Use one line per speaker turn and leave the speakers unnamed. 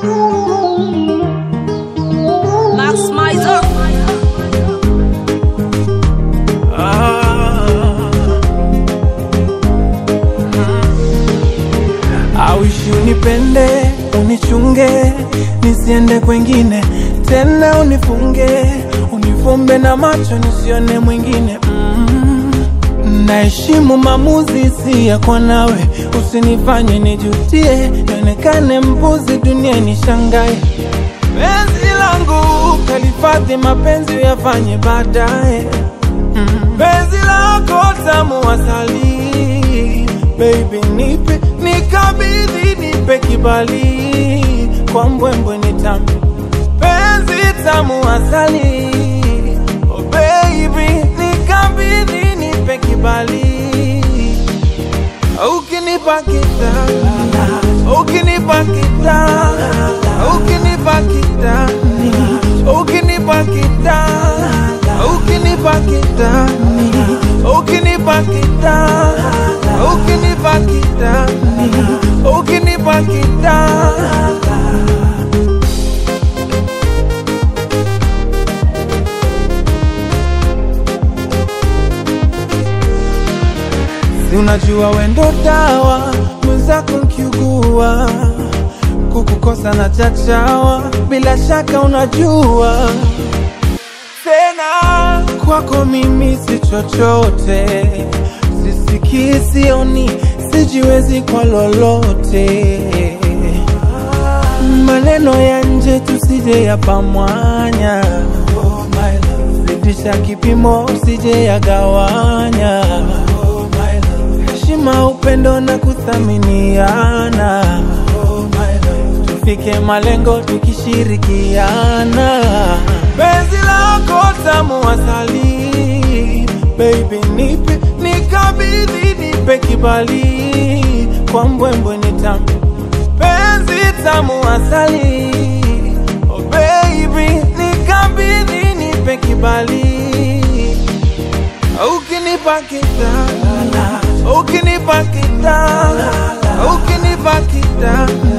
Max Mizer.
Awishi unipende, unichunge, nisiende kwengine tena, unifunge, unifumbe na macho nisione mwingine mm. Naheshimu maamuzi si ya kwa nawe, usinifanye nijutie, nionekane mbuzi dunia nishangae. Penzi langu kalifadhi, mapenzi uyafanye baadaye mm. Penzi lako tamu asali, baby nipe nikabidhi, nipe kibali kwa mbwembwe nitambe penzi tamu asali, oh baby nikabidhi, nipe kibali ukinipa kitanda, ukinipa kitanda, ukinipa kitani, ukinipa kitanda, ukinipa kitani, ukinipa kitanda, ukinipa kitani, ukinipa kitanda. Si unajua wendo dawa mwenzako nkiugua, kukukosa na chachawa, bila shaka unajua tena kwako mimi si chochote, sisikii, sioni, sijiwezi kwa lolote. Maneno ya nje tusije yapamwanya, zidisha kipimo usije yagawanya. Heshima, upendo na kuthaminiana, tufike malengo tukishirikiana. Penzi lako tamu asali, baby nipe nikabidhi, nipe kibali kwa mbwembwe nitambe penzi tamu asali, oh baby nikabidhi, nipe kibali ukinipa kitanda, ukinipa kitanda, ukinipa kitanda